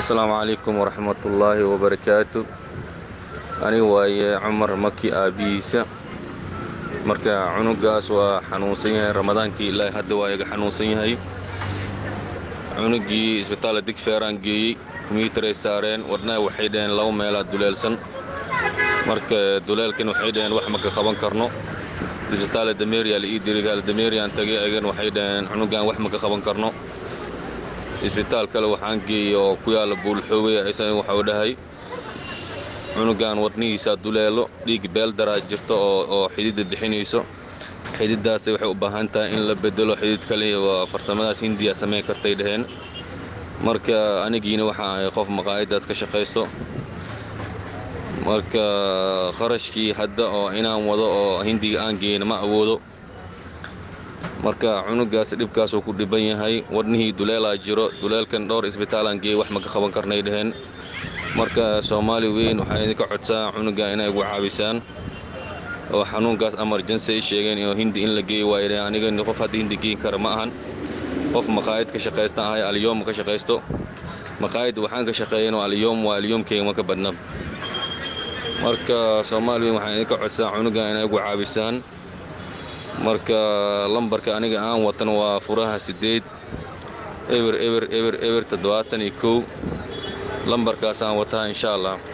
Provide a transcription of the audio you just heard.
asalaamu calaykum waraxmatullaahi wabarakaatu aniga waaye cumar maki aabihiisa marka cunugaas waa xanuunsan yahay ramadaankii ilaahay hadda waa iga xanuunsan yahay cunugii isbitaalla digfeeraan geeyey kombyuutaray saareen wadnaha waxay dhaheen laba meelaa duleelsan marka duleelkan waxay dhaheen wax maka qaban karno isbitaalla dameeriya la ii diri dameeriyaan tagay agan waxay dhaheen cunugan wax maka qaban karno isbitaal kale waxaan geeyey oo ku yaalla buulxoogay isana waxau dhahay cunugan wadnihiisaa duleelo dhiig beeldaraa jirto oo xididda bixinayso xididdaas waxay u baahan tahay in la bedelo xidid kale waa farsamadaas hindiya samayn kartay dhaheen marka anigiina waxaan ahay qof maqaayaddaas ka shaqaysto marka kharashkii hadda oo inaan wado oo hindiga aan geyna ma awoodo marka cunugaas dhibkaasuu ku dhiban yahay wadnihii duleelaa jiro duleelkan dhowr isbitaalaan geeyey wax maka qaban karnay dhaheen marka soomaali weyn waxaan idinka codsaa cunuga inay igu caabisaan oo xanuunkaas amarjansi ay sheegeen inuu hindi in la geeyi waayo aniga qof hadda hindi geyn kara ma ahan qof maqaayad ka shaqaystaan ahay alyoom ka shaqaysto maqaayad waxaan ka shaqeeyan oo alyoom waa alyoomkeyga ma ka badna marka soomaali weyn waxaan idinka codsaa cunuga inay igu caabisaan marka lambarka aniga aan watan waa furaha siddeed eber eber eber eber toddobaatan iyo kow lambarkaasaan wataa insha allah